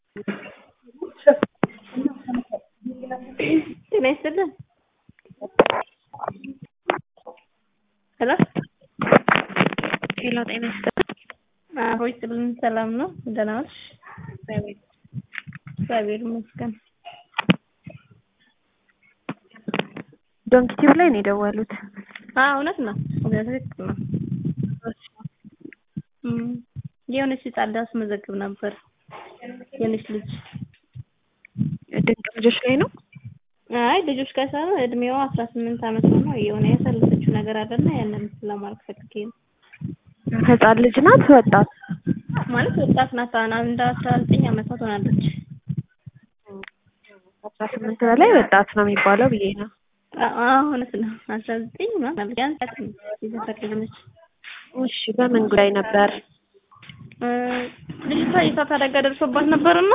ጤና ይስጥልን ሄሎ ሄሎ ጤና ይስጥልን። አብሮ ይስጥልን። ሰላም ነው? ደህና ዋልሽ? እግዚአብሔር ይመስገን። ዶንኪ ቲዩብ ላይ ነው የደወሉት። አዎ እውነት ነው። እውነት ትክክል ነው። እም የሆነች ህጻን ላስመዘግብ ነበር። የሆነች ልጅ ድንቅ ልጆች ላይ ነው። አይ ልጆች ጋር ሳይሆን እድሜዋ አስራ ስምንት አመት ነው። የሆነ ያሳለፈችው ነገር አለና ያንን ለማድረግ ፈልጌ ነው። ህጻን ልጅ ናት ወጣት? ማለት ወጣት ናት። እንደ አስራ ዘጠኝ አመቷ ትሆናለች። አስራ ስምንት በላይ ወጣት ነው የሚባለው ብዬ ነው። አዎ እውነት ነው። አስራ ዘጠኝ ምናምን ቢያንስ የሰፈር ልጅ ነች። እሺ በምን ጉዳይ ነበር? ልጅቷ የእሳት አደጋ ደርሶባት ነበርና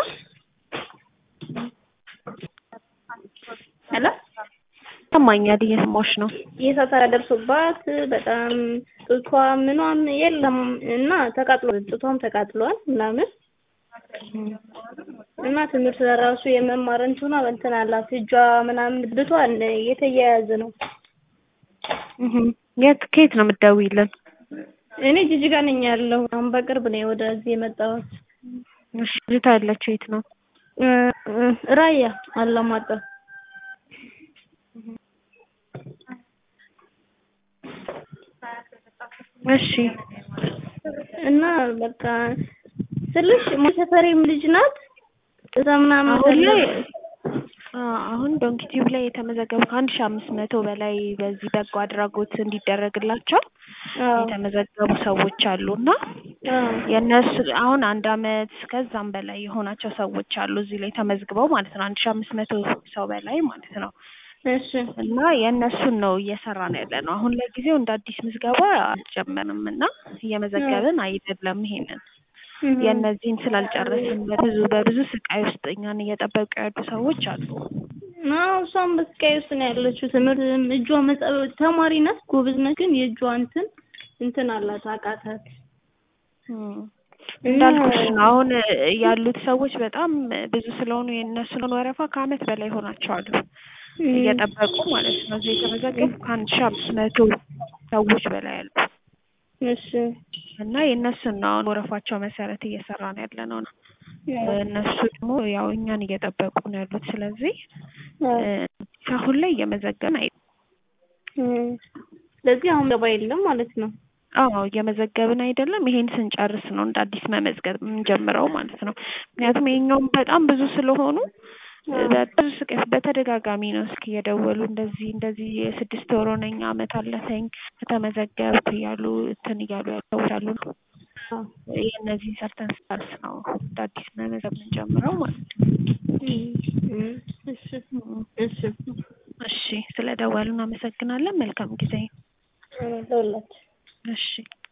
ሄሎ ይሰማኛል፣ እየሰማሁሽ ነው። የእሳት አደጋ ደርሶባት በጣም ጡቷ ምኗም የለም እና ተቃጥሏል። ጡቷም ተቃጥሏል ምናምን እና ትምህርት ለራሱ የመማር እንትኗ እንትን አላት እጇ ምናምን ብቷ የተያያዘ ነው። የት ከየት ነው የምትደውይልን? እኔ ጅጅጋ ነኝ ያለው። አሁን በቅርብ ነው ወደዚህ የመጣሁት። እሺ ልጅቷ ያለችው የት ነው? ራያ አላማጣ። እሺ እና በቃ ስልሽ ሰፈሬም ልጅ ናት። እዛ ምናምን አሁን ላይ አሁን ዶንኪ ቲዩብ ላይ የተመዘገቡ ከአንድ ሺህ አምስት መቶ በላይ በዚህ በጎ አድራጎት እንዲደረግላቸው የተመዘገቡ ሰዎች አሉ እና የእነሱ አሁን አንድ አመት ከዛም በላይ የሆናቸው ሰዎች አሉ እዚህ ላይ ተመዝግበው ማለት ነው። አንድ ሺህ አምስት መቶ ሰው በላይ ማለት ነው። እሺ እና የእነሱን ነው እየሰራ ነው ያለ ነው። አሁን ለጊዜው እንደ አዲስ ምዝገባ አልጀመርም እና እየመዘገብን አይደለም ይሄንን የእነዚህን ስላልጨረስን በብዙ በብዙ ስቃይ ውስጥ እኛን እየጠበቁ ያሉ ሰዎች አሉ። አዎ እሷም በስቃይ ውስጥ ነው ያለችው። ትምህርት እጇ መጻፍ ተማሪ ናት፣ ጎበዝ ናት። ግን የእጇ እንትን እንትን አላት አቃታት። እንዳልኩሽ ነው አሁን ያሉት ሰዎች በጣም ብዙ ስለሆኑ የእነሱን ወረፋ ከአመት በላይ ሆናቸዋል እየጠበቁ ማለት ነው። እዚህ የተመዘገቡ ከአንድ ሺህ አምስት መቶ ሰዎች በላይ አሉ። እሺ እና የእነሱን ነው አሁን ወረፋቸው መሰረት እየሰራ ነው ያለ ነው ነው እነሱ ደግሞ ያው እኛን እየጠበቁ ነው ያሉት። ስለዚህ አሁን ላይ እየመዘገብን አይ ስለዚህ አሁን ገባ የለም ማለት ነው። አዎ እየመዘገብን አይደለም። ይሄን ስንጨርስ ነው እንደ አዲስ መመዝገብ የምንጀምረው ማለት ነው። ምክንያቱም ይሄኛውም በጣም ብዙ ስለሆኑ በብዙ ስቃይ በተደጋጋሚ ነው እስኪ እየደወሉ እንደዚህ እንደዚህ የስድስት ወር ሆነኝ አመት አለፈኝ ከተመዘገብኩ እያሉ እንትን እያሉ ያጫውታሉ ነው። የእነዚህን ሰርተን ስታርስ ነው እንደ አዲስ መመዝገብ የምንጀምረው ማለት ነው። እሺ እሺ እሺ ስለ ደወሉ እናመሰግናለን። መልካም ጊዜ። ለሁላችሁ እሺ